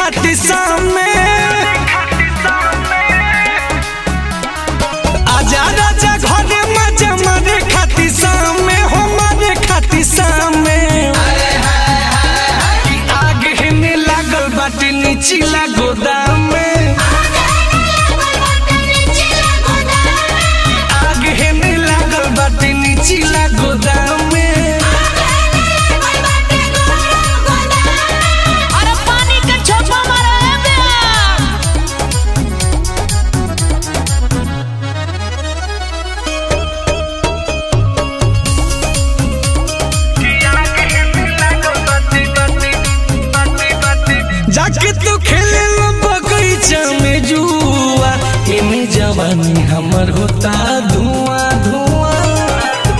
खाती सामे आजा राजा घरे मजा मारे खाती सामे हो मारे खाती सामे कि आग हिने लागल बाटे नीचिला गोदाम में आग हेने लागल बाटे नीचिला गोदाम में अरे पानी के छोपा मारे है बे जाके तू खेले लो बगीचा में जुआ एमे जवानी हमर होता धुआं धुआं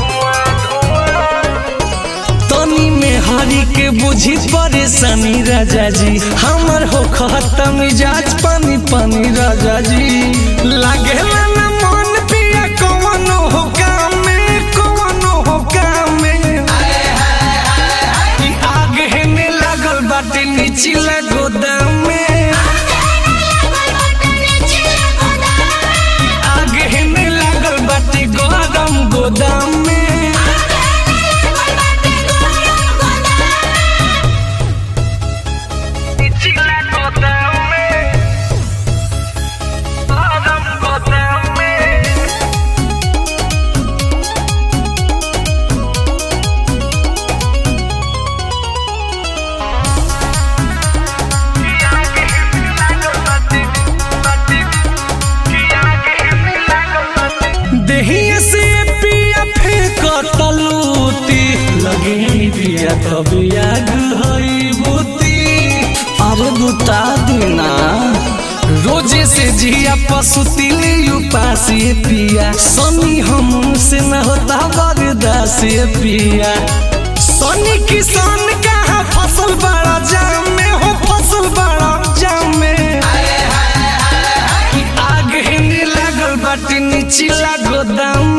तनी में हरी के बुझी परेशानी राजा जी हमर हो खत्म मिजाज पानी पानी राजा जी लागेला ना मन पिया कवनो हो काम में कवनो हो काम में कि आग हेने लागल बाटे नीचिला गोदाम में आग हेने लागल बाटे गरम गोदाम में नीचिला गोदाम में गरम गोदाम में देहिया से पिया फेंक तलूती लगे पिया तब आग हई बुती अरे बुता देना रोजे से जिया पसुती उपास पिया सनी हम से न होता बरदास पिया सनी किसान कहा फसल बड़ा जाम में हो फसल बड़ा जाम में कि आग हिने लागल बाटे नीचिला गोदाम